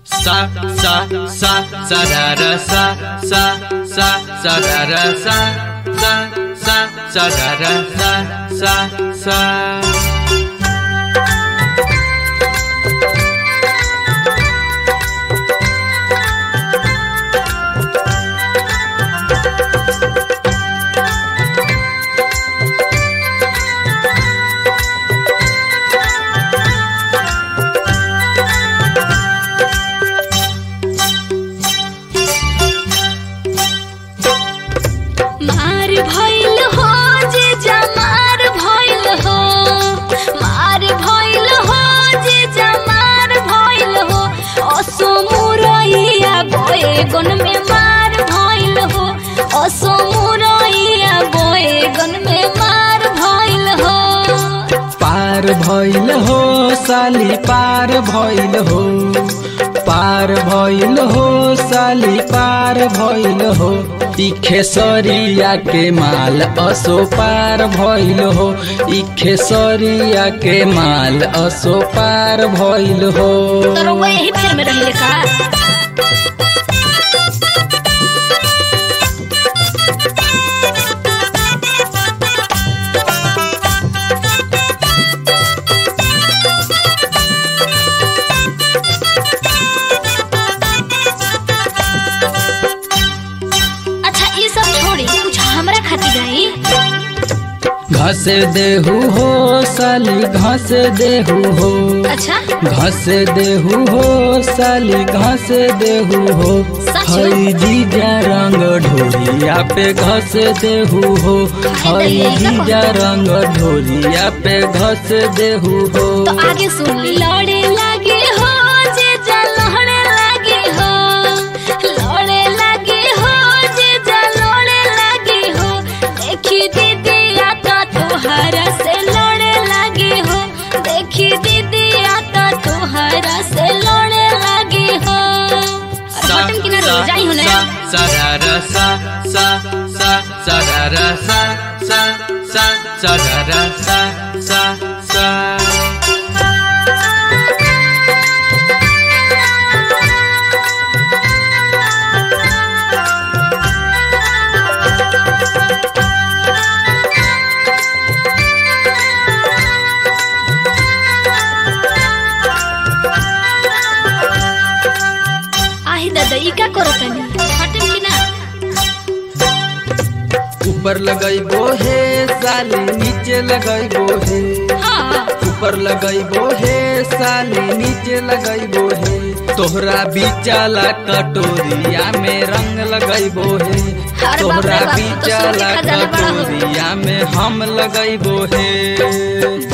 sa sa sa sa da da sa sa sa sa da da sa sa sa sa da da sa sa sa मार भइल हो जे जमार भइल हो मार भइल हो जे जमार भइल हो असो मुरैया बैगन में मार भइल हो असो मुरैया बैगन में मार भइल हो पार भइल हो साली पार भइल हो पार भइल हो साली पार भइल हो ई खेसरिया के माल असो पार भइल हो ई खेसरिया के माल असो पार भइल हो तो रउआ यही फेर में रहिले का अच्छा ये सब छोड़ी कुछ हमरा खातिर गई घस देहू हो साली घस देहू हो अच्छा घस देहू हो साली घस देहू हो सच? हई जीजा रंग ढोरिया पे घस देहू हो हई जीजा रंग ढोरिया पे घस देहू हो तो आगे सुन ली लड़े लगे हो जे जा लड़े लगे हो लड़े लगे हो जे जा लड़े लगे हो देखी दीदी आता तोहरा से लड़े लगे हो देखी दीदी आता तोहरा से लड़े लगे हो sa बटन किनारे हो जाई हो sa ना sa da da sa sa sa sa da da sa sa sa sa da da sa sa sa आही दादा ई का करो तनी हटम कि ना ऊपर लगैबो हे साली नीचे लगैबो हे हाँ ऊपर लगैबो हे साली नीचे लगैबो हे तोहरा बीचाला कटोरिया में रंग लगैबो हे बाप रे तोहरा बाप, तू तो बीचाला सोने खजाना बड़ा हो। कटोरिया में हम लगैबो हे